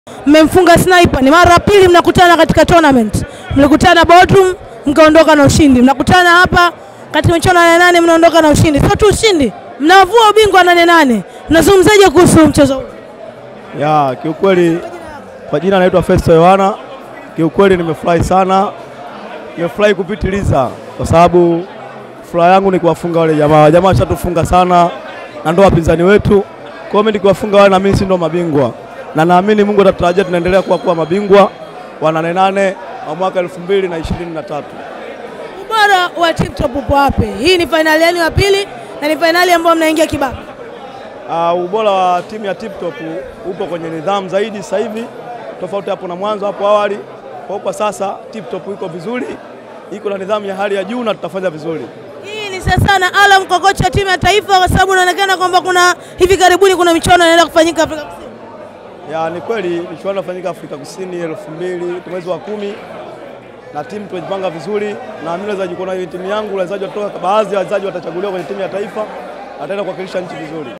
mmemfunga Sniper, ni mara ya pili mnakutana katika tournament. Mlikutana Bodrum mkaondoka na ushindi, mnakutana hapa katika michuano ya nane nane mnaondoka na ushindi. Sio tu ushindi, mnavua ubingwa nane nane. Mnazungumzaje kuhusu mchezo huu? Ya, kiukweli kwa jina naitwa Festo Yohana. Kiukweli nimefurahi sana, nimefurahi kupitiliza kwa sababu furaha yangu ni kuwafunga wale jamaa. Jamaa washatufunga sana na ndo wapinzani wetu. Kwa hiyo mimi nikiwafunga wale na mimi si ndo mabingwa, na naamini Mungu atatutarajia tunaendelea kuwa kuwa mabingwa wa nane nane wa mwaka elfu mbili na ishirini na tatu. Ubora wa Tip Top upo wapi? Hii ni fainali yenu ya pili na ni fainali ambayo mnaingia kibabe. Uh, ubora wa timu ya Tip Top upo kwenye nidhamu zaidi sasa hivi, tofauti hapo na mwanzo hapo awali. Kwa kwa sasa Tip Top iko vizuri, iko na nidhamu ya hali ya juu na tutafanya vizuri. Hii ni sasa na Alam kwa kocha timu ya taifa, kwa sababu inaonekana kwamba kuna hivi karibuni kuna michuano inaenda kufanyika Afrika Kusini. Ya, ni kweli michuano inafanyika Afrika Kusini elfu mbili mwezi wa kumi na timu tumejipanga vizuri, na mimi naweza jikuona timu yangu wachezaji watoka, baadhi ya wachezaji watachaguliwa kwenye timu ya taifa, wataenda kuwakilisha nchi vizuri.